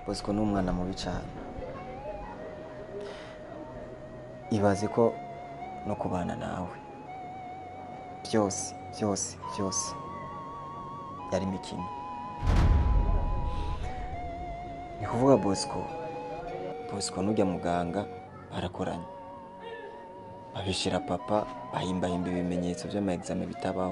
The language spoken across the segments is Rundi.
bosco ni umwana mubi cyane ibaze ko no kubana nawe byose byose byose yari imikino ni kuvuga bosco bosco n'ujya muganga barakoranye babishira papa bahimbahimba ibimenyetso by'ama bitabaho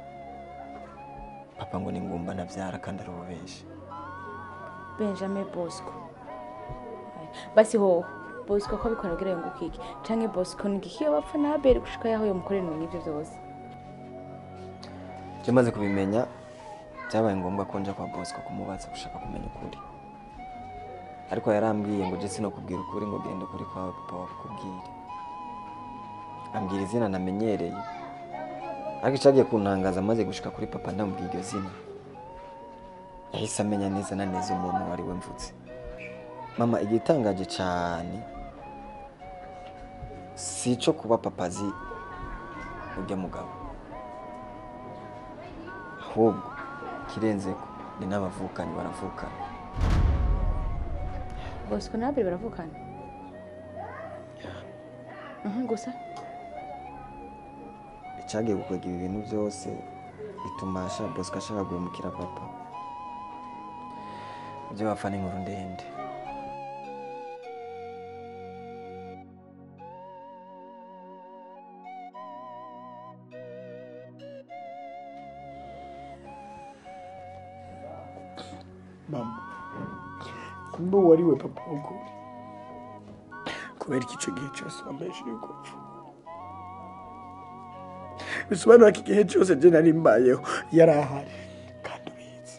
papa ngo ni ngumba nabyara kandi ari ububeshi benjamin bosco basi hoho bosco ko bikora kugira ngo ukike canke bosco ni igihe bapfa na abeli gushika yaho yomukorera ibintu nk'ivyo vyose byo maze kubimenya byabaye ngombwa ko nja kwa bosco kumubaza gushaka kumenya ukuri ariko yarambwiye ngo je sinokubwira ukuri ngo genda ukuri kwawe papa wakubwire ambwira izina namenyereye ariko icagiye kuntangaza maze gushika kuri papa ndamubwira iryo zina yahise amenya neza na neza umuntu wari we mvutse mama igitangaje cyane si ico kuba papa azi urya mugabo ahubwo kirenzeko ni n'abavukanyi baravukana bosco na abeli baravukana Mhm, gusa icagiye gukwega ibi bintu byose bituma asha bosco ashaka guhemukira papa ibyo bapfa ni inkuru ndende mama kumbe uwo ari we papa w'ukuri kubera iki icyo gihe cyose wambeshije gupfa bisobanura ko igihe cyose njye nari mbayeho yari ahari kandi ubizi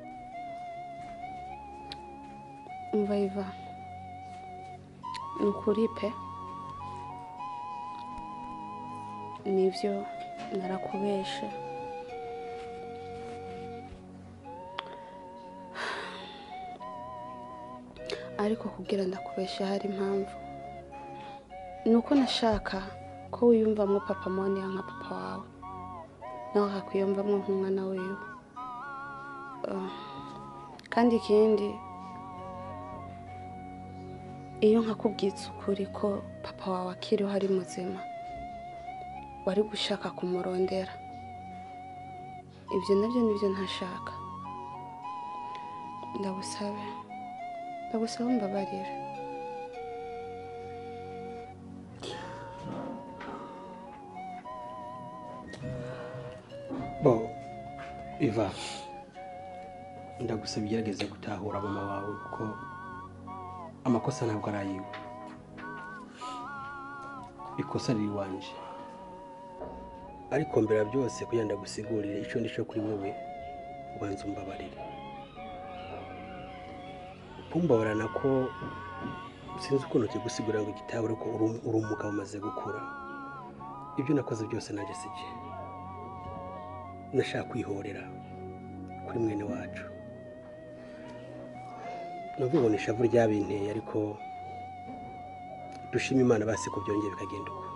umva iva ni ukuri pe nibyo narakubeshe ariko kubwira ndakubeshe hari impamvu ni uko nashaka ko wiyumvamo papa moniya nka papa wawe nawe akakwiyumvamo nk'umwana wiwe Ah, kandi ikindi iyo nkakubwitse ukuri ko papa wawe akiriho ari muzima wari gushaka kumurondera ibyo nabyo nibyo ntashaka ndagusabe ndagusaba mbabarira bo iva ndagusaba ugerageze gutahura mama wawe kuko amakosa ntabwo ari ayiwe ikosa riri iwanje ariko mbere ya byose kugira ngo ndagusigurire icyo ndi cyo kuri wowe ubanza umbabarire kumbabarana ko sinzi ukuntu kigusigurira ngo igitahure ko uri- uri umugabo umaze gukura ibyo nakoze byose nanjye si bye nashaka kwihorera kuri mwene wacu navuga ngo ni ishavu ryabinteye ariko dushima imana basi ko byongeye bikagenda uko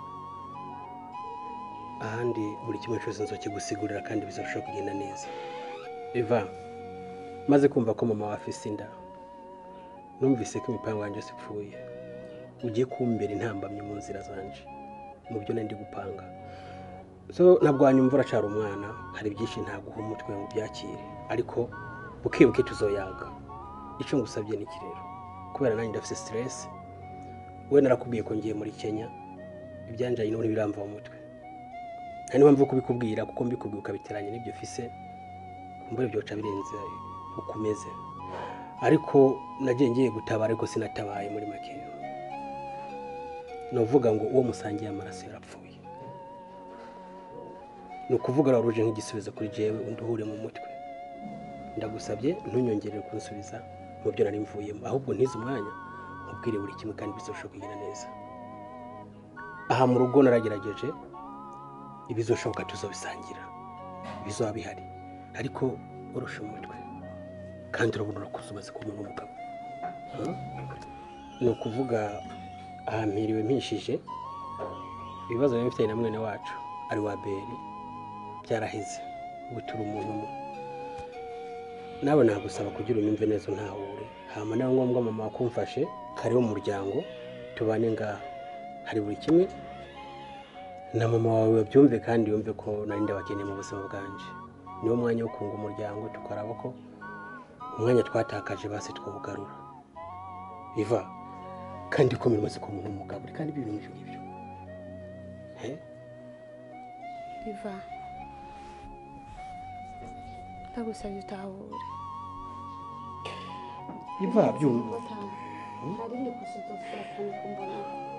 ahandi buri kimwe cyose nzokigusigurira kandi bizarushaho kugenda neza eva maze kumva ko mama wa afise inda numvise ko imipango yanjye yose ipfuye ugiye kumbera intambamyi mu nzira zanje mu byo nari ndi gupanga so ntabwo wanyumva uracara umwana hari byinshi ntaguha umutwe ngo ubyakire ariko buke buke tuzoyaga icyo ngusabye ni iki rero kubera nanjye ndafite siteresi we narakubwiye ko ngiye muri kenya ibyanjanye n'ubundi biramva mu mutwe nta n'impamvu yo kubikubwira kuko mbikubwiye ukabiteranya n'ibyo ufise mbura byoca birenze uko umeze ariko nagiye ngiye gutabara ariko sinatabaye muri make ni uvuga ngo uwo musangiye amaraso yarapfuye ni ukuvuga rero uje nk'igisubizo kuri jewe undi uhure mu mutwe ndagusabye ntunyongerere kunsubiza mu byo nari mvuyemo ahubwo ntize umwanya nkubwire buri kimwe kandi bizarushaho kugenda neza aha mu rugo naragerageje ibizoshoboka tuzobisangira bizaba bihari ariko urusha umutwe kandi urabona urakuze umaze kuba n'umugabo Hmm? ni ukuvuga aha mpiriwe mpishije ibibazo biba bifitanye na mwene wacu ari wa beri byaraheze ubu turi umuntu umwe nawe nagusaba kugira unyumve neza untahure hama nawe ngombwa mama wakumfashe kariho umuryango tubane ngaha hari buri kimwe na mama wawe babyumve kandi yumve ko nari ndabakeneye mu buzima bwanje niwo mwanya wo kunga umuryango tukaraba ko umwanya twatakaje basi twawugarura biva kandi ko bimaze ku muntu w'umugabo kandi ibintu nk'ibyo ngibyo Eh? biva ndagusabye utahure biva byumva hari ndi kusidofura kandi kumbona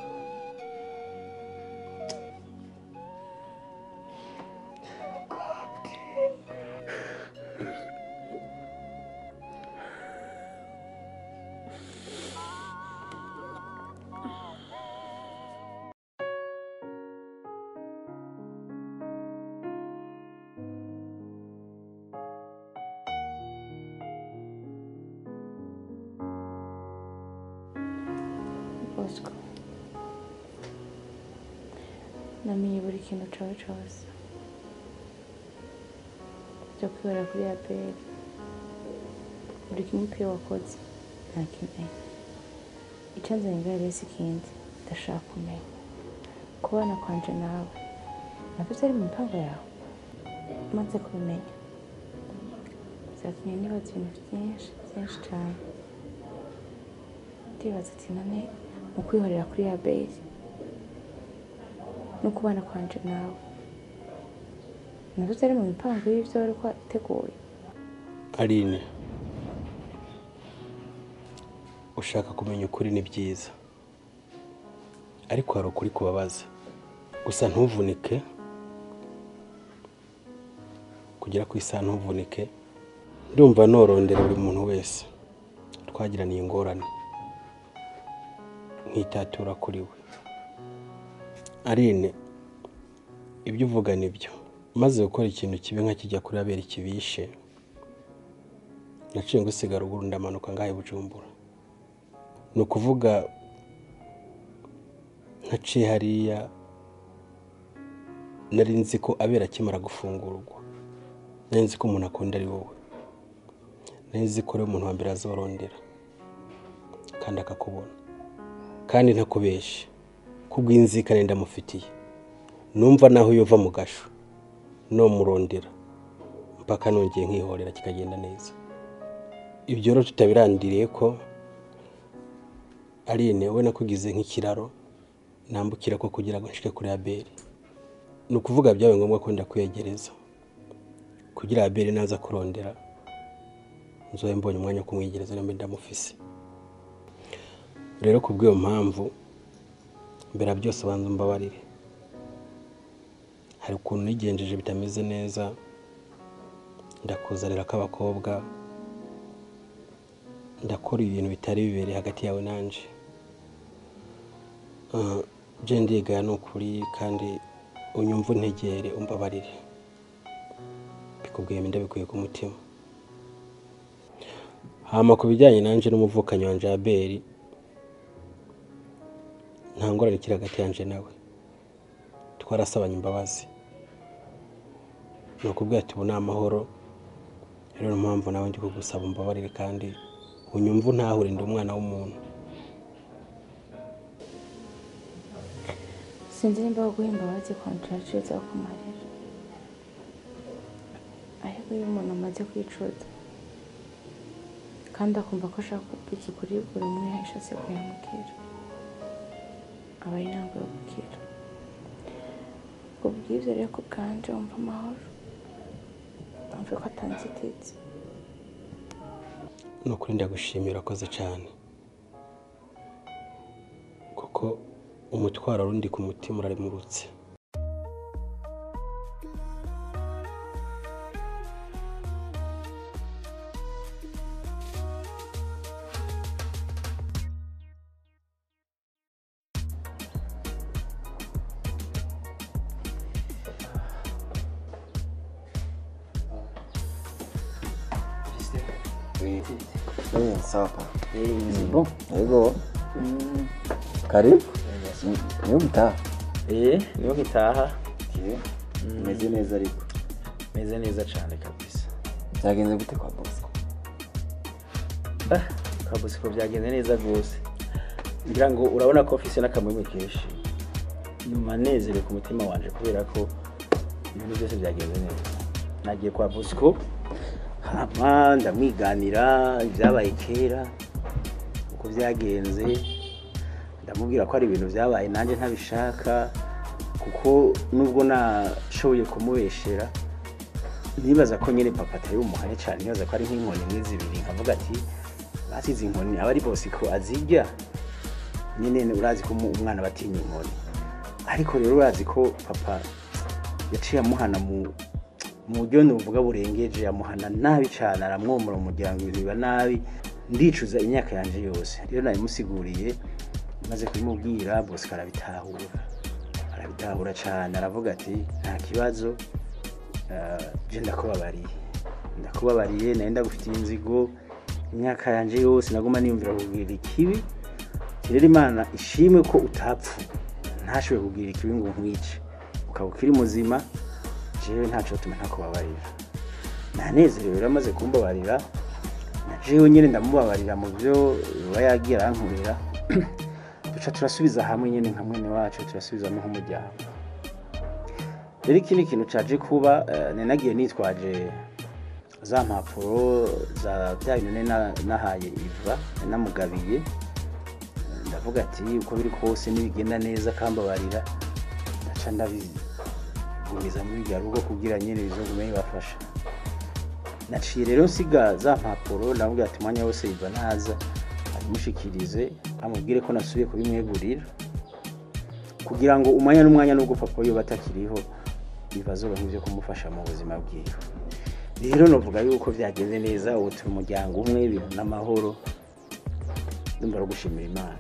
bosco namenye buri kintu cawe cose byo kwibera kuri aperi buri kimwe pe wakoze ntakimenye icyo nzanye ngaho rero si ikindi ndashaka kumenya kubana kwanje nawe nabyo byari mu mipango yawe maze kubimenya byatumye nibaza ibintu byinshi byinshi cyane ndibaza ati none mu kwihorera kuri ya base no kubana kwanje nawe nabyo byari mu mipango y'ibyo wari wateguye Aline ushaka kumenya ukuri ni byiza ariko hari ukuri kubabaza gusa ntuvunike kugera ku isaha ntuvunike ndumva norondera buri muntu wese twagiraniye ingorane nkitatura kuri we Aline ibyo uvuga ni byo maze gukora ikintu kibi nka kijya kuri abera ikibishe naciye ngusiga ruguru ndamanuka ngahe bujumbura ni ukuvuga ntaciye hariya nari nzi ko abera akimara gufungurwa nari nzi ko umuntu akunda ari wowe nari nzi ko ari umuntu wa mbere azorondera kandi akakubona kandi ntakubeshe kubw'inzikane ndamufitiye numva naho yova mu gasho nomurondera mpaka nongeye nkihorera kikagenda neza ibyo rero tutabirandiriye ko Aline we nakugize nk'ikiraro nambukira ko kugira ngo nshike kuri Abeli ni ukuvuga byabaye ngombwa ko ndakwiyegereza kugira Abeli naza kurondera nzobe mbonye umwanya wo kumwiyegereza nimba ndamufise rero ku bw'iyo mpamvu mbere ya byose banza umbabarire hari ukuntu nigenjeje bitameze neza ndakuzanira k'abakobwa ndakora ibintu bitari bibereye hagati yawe nanje Ah, je ndigaya ni ukuri kandi unyumva untegere umbabarire bikubwiye ndabikuye ku mutima hama ku bijyanye nanje n'umuvukanyi wanje Abeli nta ngorane ikiri hagati yanje nawe twarasabanye imbabazi ni ukubwira ati ubu ni amahoro rero niyo mpamvu nawe ndi kugusaba umbabarire kandi unyumva untahure ndi umwana w'umuntu sinzi nimba guha imbabazi kontracire zo kumarira ariko iyo umuntu amaze kwicuza kandi akumva ko ashaka kubwiza ukuri buri umwe yashatse kuyamubwira aba ari ntabwo yo gukira ubwo bw'ibyo rero ku bwanje wumva amahoro wumve ko atanzitizi ni ukuri ndagushimira urakoze cyane kuko umutwaro urundi ku mutima uraremurutse Eh, sawa pa. Bon. Yego. Karibu. Niyo mtaha. Eh, niyo nkitaha Umeze neza ariko. meze neza cyane kabisa Byagenze gute kwa Bosco? kwa bosco byagenze neza rwose ngira ngo urabona ko ofisi n'akamwemwe kenshi nyuma nezerewe ku mutima wanje kubera ko ibintu byose byagenze neza nagiye kwa bosco hama ndamwiganira ibyabaye kera uko byagenze ndamubwira ko ari ibintu byabaye nanjye ntabishaka kuko nubwo nashoboye kumubeshera nibaza ko nyine papa atari umuhane cyane nibaza ko ari nk'inkoni imwe zibiri nkavuga ati basize inkoni aba ari bosi ko azirya nyine urazi ko umu- umwana batinya inkoni ariko rero urazi ko papa yaciye amuhana mu mu buryo nuvuga burengeje amuhana nabi cyane aramwomora umuryango ibintu biba nabi ndicuza imyaka yanjye yose rero nabimusiguriye maze kubimubwira bose arabitahura arabitahura cyane aravuga ati nta kibazo eh, je ndakubabariye ndakubabariye nayo ndagufitiye inzigo imyaka yanjye yose naguma niyumvira kugirira ikibi rero imana ishimwe ko utapfu ntashoboye kugirira ikibi ngo nkwice ukaba ukiri muzima jewe ntaco tuma ntakubabarira nanezerewe rero amaze kumbabarira na jewe nyine ndamubabarira mu byo aba yagiye arankorera duca turasubiza hamwe nyine nka mwene wacu turasubizamo nk'umuryango rero ikindi kintu caje kuba eh, nari nagiye nitwaje za mpapuro za bya bintu nari na- nahaye iva nari namugabiye ndavuga ati uko biri kose nibigenda neza akambabarira ndaca ndabigumiza muri rya rugo kugira nyine bizogume bibafasha naciye rero nsiga za mpapuro ndamubwira ati umwanya wose iva naza abimushikirize amubwire ko nasubiye kubimwegurira kugira ngo umwanya n'umwanya nubwo papa yo batakiriho bibazoba nk'ibyo kumufasha mu buzima bwiwe rero novuga yuko byagenze neza ubu turi umuryango umwe ibintu n'amahoro ndumva ari gushimira imana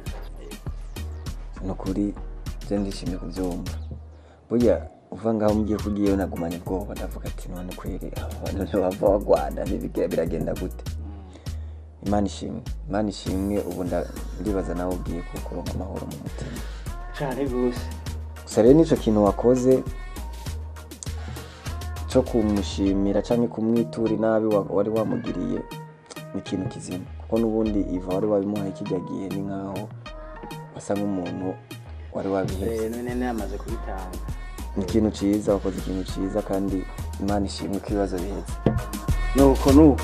ni ukuri byo ndishimye kubyumva burya uva ngaho mugiye kugiyeyo nagumanye ubwoba ndavuga ati none kweri abantu ntibava bagwana ntibigira biragenda gute imana ishimwe imana ishimwe ubu nda- ndibaza nawe ugiye kukuronka amahoro mu mutima cyane rwose gusa rero n'icyo kintu wakoze cyo kumushimira cyangwa kumwitura inabi wa- wari wamugiriye ni ikintu kizima kuko n'ubundi iva wari wabimuhaye kijya gihe ni nkaho wasa nk'umuntu wari wabihebye Eh, none namaze kubitanga ni ikintu cyiza wakoze ikintu cyiza kandi imana ishimwe ko ibibazo bihetse nuko nuko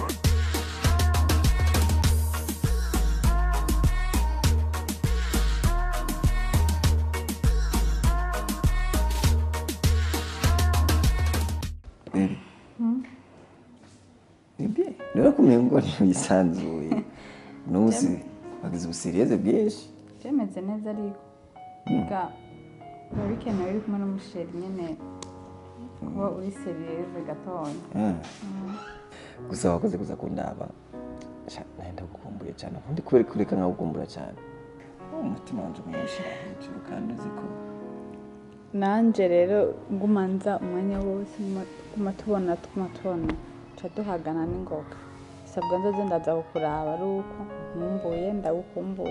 nibye rero kumenya ngo ntibisanzuye n'ubusi wagize ubusiriyeze bwinshi byemeze neza ariko biga biba bikenewe uri kumwe n'umusheri nyine kuba uri seriyeze gatoya Ah. gusa wakoze kuza kundaba Sha, nawe ndagukumbuye cyane ubundi kubera kureka nkagukumbura cyane umutima wanjye mwinshi hejuru kandi uzi ko nanjye rero ngumanza umwanya wose nguma- tuguma tubona tuguma tubona tuca duhagana n'ingoga sabwa nzoze ndaza kukuraba ari uko nkumbuye ndagukumbuye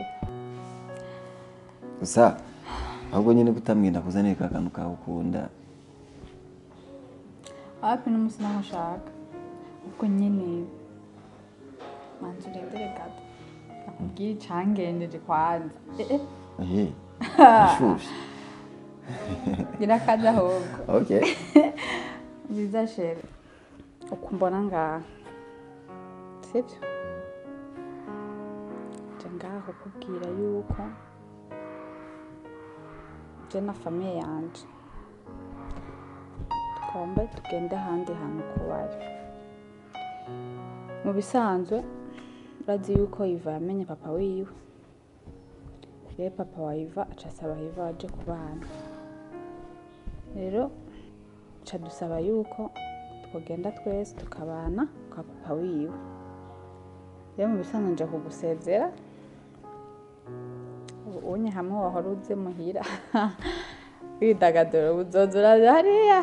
gusa ahubwo nyine kutamwenda kuzanira ka kantu kawe ukunda hafi n'umunsi naho ushaka ubwo nyine manza urindire gato nakubwiye icangenjeje kwanza eh eh ehe ashushe birakaza ahubwo okay biza shere uko mbona ngaha sibyo nje ngaho kubwira yuko je na famiye yanje tugomba tugende ahandi hantu kubayo mu bisanzwe urazi yuko iva yamenye papa wiwe rero papa wa iva aca asaba iva aje kubana rero ca dusaba yuko twogenda twese tukabana kwa papa wiwe rero mu bisanzwe nje kugusezera ubu unye hamwe wahora uze muhira widagadura ubuzoza uraza hariya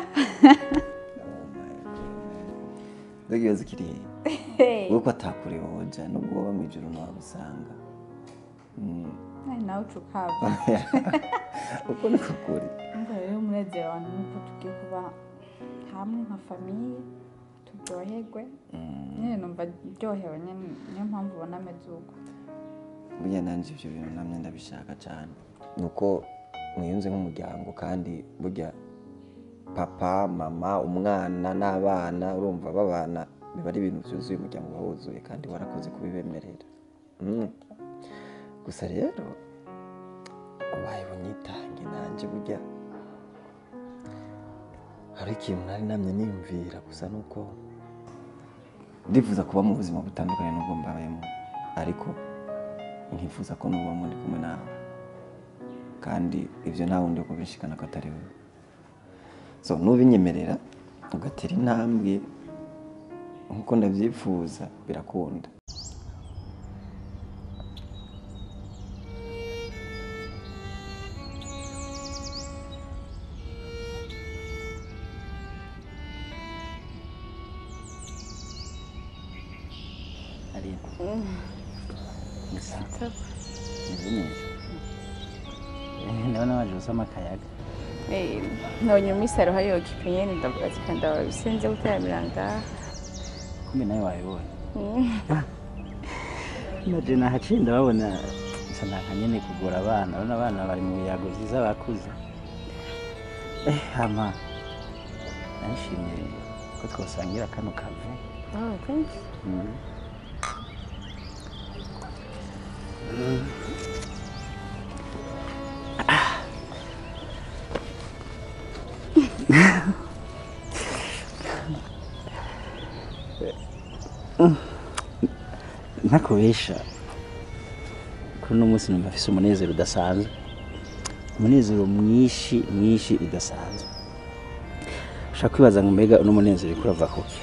mbega ibibazo kiri hehe wowe ko atakure woja nubwo woba mu ijoro ntiwagusanga Ai, nawe uca ukava uko niko kuri Umva rero umunezero wanjye nuko tugiye kuba hamwe nka famiye ryoherwe nyine numva ryohewe nyine niyo mpamvu ubona ameze uko burya nanjye ibyo bintu namwe ndabishaka cyane ni uko mwiyunze nk'umuryango kandi burya papa mama umwana n'abana urumva babana biba ari ibintu byuzuye umuryango uba wuzuye kandi warakoze kubibemerera Mm. gusa rero ubaye bunyitange nanjye burya hari ikintu nari namye niyumvira gusa ni uko ndifuza kuba mu buzima butandukanye n'ubwo mbayemo ariko nkifuza ko nuba muri kumwe nawe kandi ibyo nta wundi wo kubishikana ko atari wowe so nubinyemerera ugatera intambwe nk'uko ndabyifuza birakunda Aline. Gusa meze neza. Eh, Ndabona waje usoma akayaga. nabonye muri saro hariyo kipenyeni ndavuga ati kanda bisenze gutaramira ngaha Kumbe nawe wabibonye. Naje nahaciye ndababona gusa naka nyene kugura abana. Urabona abana bari mu biyago vyiza bakuze. Eh, hama. Nashimye ko twosangira kano kave. oh thank you Mm. ntakubesha kuri uno munsi numva afise umunezero udasanzwe umunezero mwinshi mwinshi udasanzwe ushaka kwibaza ngo mbega uno munezero uriko urava kuki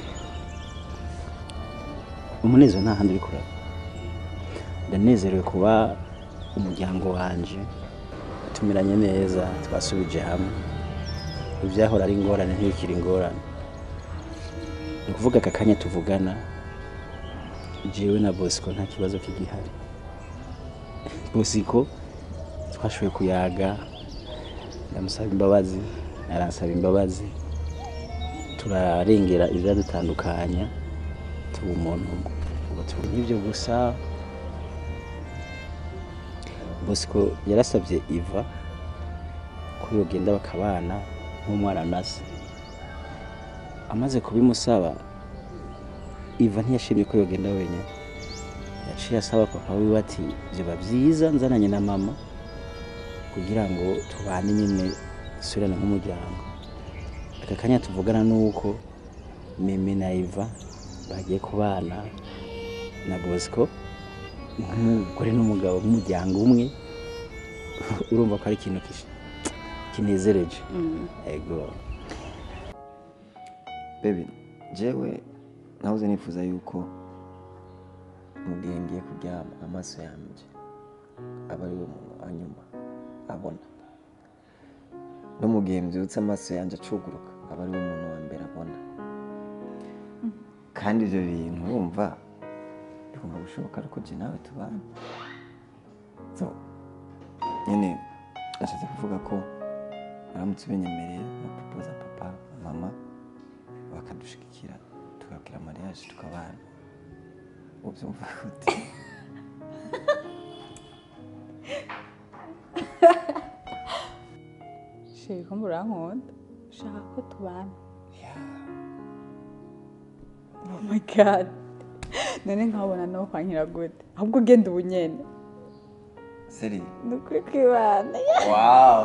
umunezero nta handi uriko urava ndanezerewe kuba umuryango wanje tumiranye neza twasubije hamwe ibyahora ari ingorane ntibikiri ingorane ni ukuvuga aka kanya tuvugana jewe na bosco nta kibazo kigihari bosco twashoboye kuyaga ndamusaba imbabazi aransaba imbabazi turarengera ibyadutandukanya tuba umuntu umwe ubu tuba n'ibyo gusa bosco yarasabye iva ko yogenda bakabana nk'umwana na se amaze kubimusaba iva ntiyashimye ko yogenda wenyine yaciye asaba papa wiwe ati byaba byiza nzananye na mama kugira ngo tubane nyine dusubirane nk'umuryango aka kanya tuvugana ni uko mimi na iva bagiye kubana na bosco nk'umugore n'umugabo nk'umuryango umwe urumva ko ari ikintu kish- kinezereje ego bebi jewe nahoze nifuza yuko mu gihe ngiye kuryama amaso yanjye aba ari we muntu wa nyuma abona no mu gihe mbyutse amaso yanjye acuguruka aba ari we muntu wa mbere abona kandi ibyo bintu wumva bigomba gushoboka ariko jye nawe tubana so nyine nashatse kuvuga ko uramutse ubinyemereye no propoza papa mama bakadushigikira tugakira mariage tukabana ubyumva gute sheri ko murankunda ushaka ko tubana oh my god none nkabona no kwankira gute ahubwo ugenda ubu nyene seri ni ukuri kwibana wow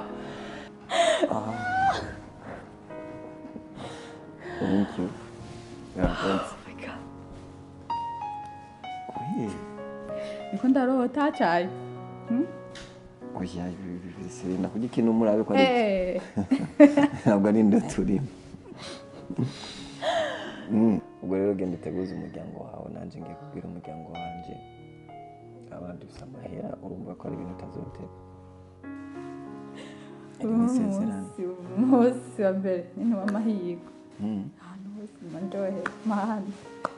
thank you Urakoze. Oui. niko ndarota cyane oya ibi- ibi- ibi- seri ndakurya ikintu murabe ko ari Eh. ntabwo ari inda turimo Mm. ubwo rero genda uteguze umuryango wawe nanjye ngiye kubwira umuryango wanjye abandi bisa amahera urumva ko ari ibintu utazotera iri mu isezerano umunsi umunsi wa mbere ni w'amahirwe Mm. ahantu hose manjohe mahandi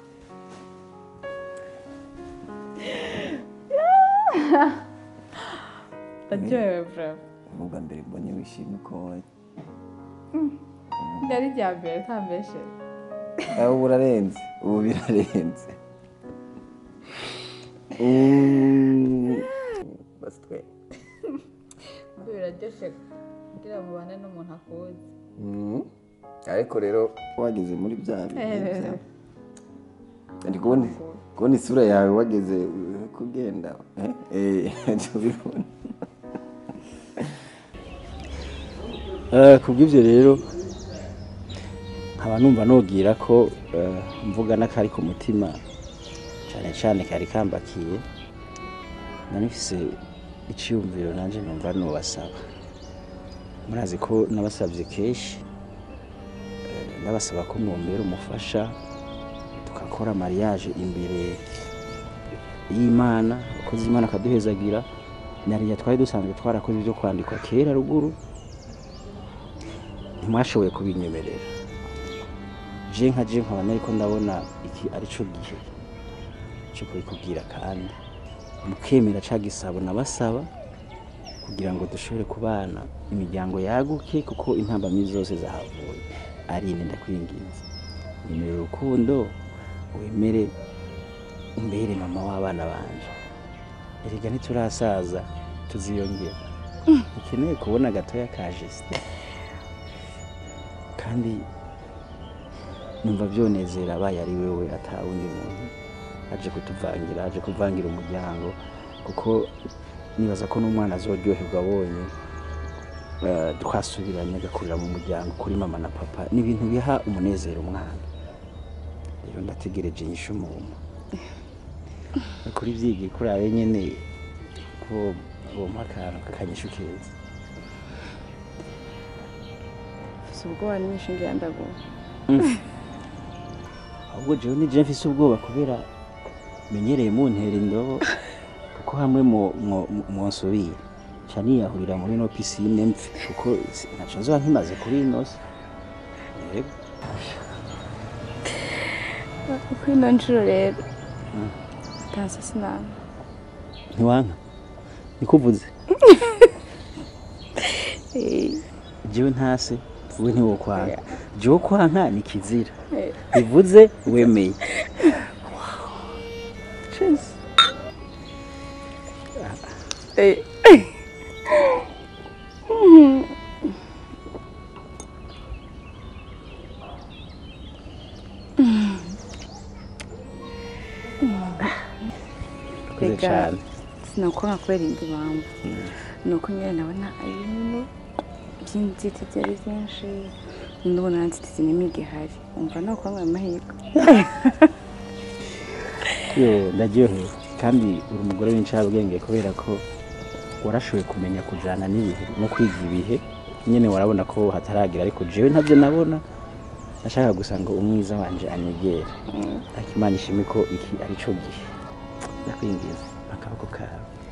ndaryohewe bravo ni ubwa mbere mbonye wishimye ko wowe ryari rya mbere utambeshe aho burarenze ubu birarenze Mm. basi twe biraryoshe kugira ngo ubane n'umuntu akuzi Mm. ariko rero wageze muri bya bihe bya- ndi kubona kubona isura yawe wageze uh, kugenda eh eh tubibona Eh, kubw'ibyo rero nkaba numva nubwira ko eh, mvuga n'akari ku mutima cyane cyane kari kambakiye nanifise icyiyumviro nanjye numva nubasaba murazi ko nabasabye kenshi eh, ndabasaba ko mwombera umufasha tugakora mariage imbere y'imana abakozi imana akaduhezagira nariya twari dusanzwe twarakoze ibyo kwandikwa kera ruguru ntimwashoboye kubinyemerera je nka je nkaba nariko ndabona iki ari cyo gihe cyo kubikubwira kandi mukemera ca gisabo nabasaba kugira ngo dushobore kubana imiryango yaguke kuko intambamyi zose zahavuye ari ine ndakwinginze nyemera urukundo wemere umbere mama w'abana banje erega ntiturasaza tuziyongera ukeneye kubona gatoya ka jesite kandi numva byonezera abaye ari wewe ata wundi muntu aje kutuvangira aje kuvangira umuryango kuko nibaza ko n'umwana azoryoherwa abonye eh, twasubiranye agakurira mu muryango kuri mama na papa ni ibintu biha umunezero umwana rero ndategereje inyishu umuntu kuri byigi kuri abe nyene ko bompa akantu kakanyishu keza si ubwoba nyinshi ngira ndaguha ahubwo jewe ni je mfise ubwoba kubera menyereye muntera indobo kuko hamwe mo- mo- mwonsubira ca niyahurira muri ino pisine mpfe kuko si- ntaco nzoba nkimaze kuri ino si yego uko ino nshuro rero utanse sinama ntiwanka nikuvuze jewe ntase wowe ntiwokwanka jewe kwanka ni kizira bivuze wemeye Cheers. urakoze Reka cane sinakwanga kubera indi mpamvu ni uko nyine ndabona ari ibintu by'inzitizi ari byinshi ndabona nta nzitizi n'imwe igihari umva ni ukwanga amahirwe yo ndaryohewe kandi uri umugore w'incabwenge kubera ko warashoboye kumenya kujana n'ibihe no kwiga ibihe nyene warabona ko hataragira ariko jewe ntabyo nabona nashaka gusa ngo umwiza wanje anyegere ariko imana ishime ko iki ari co gihe ndakwingiza akaboko kawe